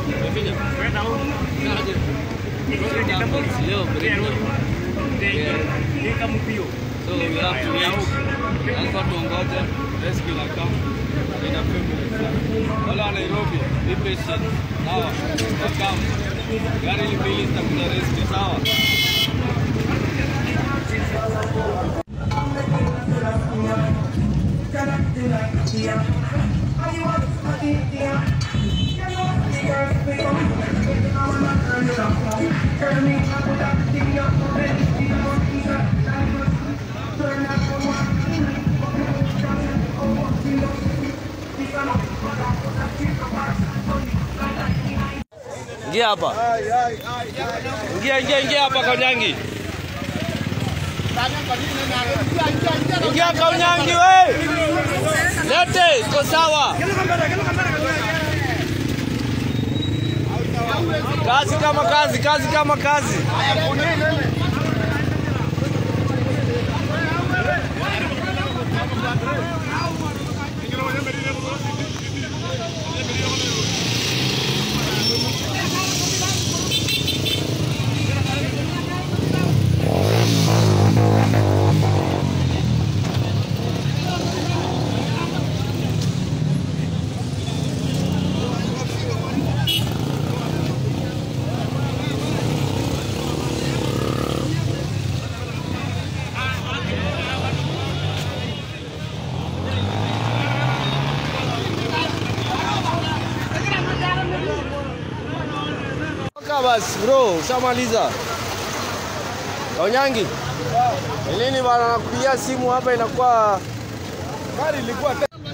Leo break. So we have to wait. Lazima tuongoje rescue la come in a few minutes. Wale wa Nairobi, be patient. Sawa. Wakam. Gari mbili zitakuja rescue, sawa? Ingia hapa. Ingia ingia ingia hapa Kaunyangi. Ingia Kaunyangi we. Lete, iko sawa. Kazi kama kazi, kazi kama kazi. Toka basi bro, ushamaliza. Kaunyangi. Ni lini bana nakupigia simu hapa inakuwa Gari ilikuwa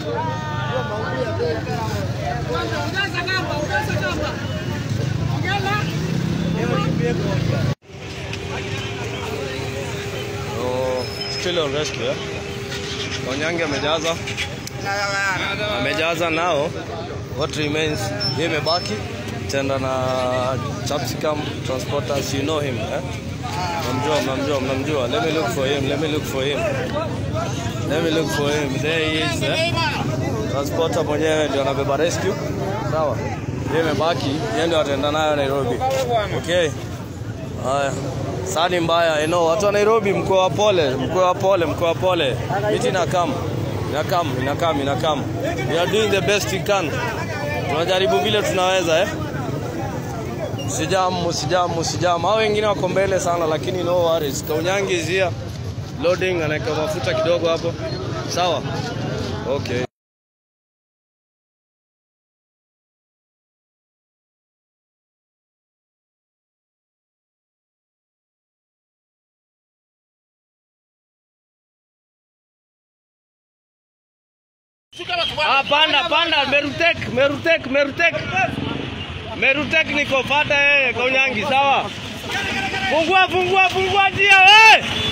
Oh, still on rescue. Eh? Kaunyangi amejaza. Amejaza nao. What remains? Yeye imebaki tenda na Chapsicum transporters you know him eh? Mnamjua, mnamjua, mnamjua. Let me look for him. Let me look for him. Let me look for him. There he is. Eh? Transporter mwenyewe ndio anabeba rescue. Sawa. Yeye imebaki, yeye ndio ataenda nayo Nairobi. Okay. Haya. Sani mbaya, you know, watu wa Nairobi mko wa pole, mko wa pole, mko wa pole. Miti inakam. Inakam, inakam, inakam. We are doing the best we can. Tunajaribu vile tunaweza eh. Sijamu, sijamu, sijamu. Hao wengine wako mbele sana lakini no worries. Kaunyangi is here. Loading anaweka mafuta kidogo hapo. Sawa? Okay. Ah, panda panda Merutek, Merutek, Merutek. Merutek niko fata yeye Kaunyangi, sawa? Fungua fungua fungua njia wewe.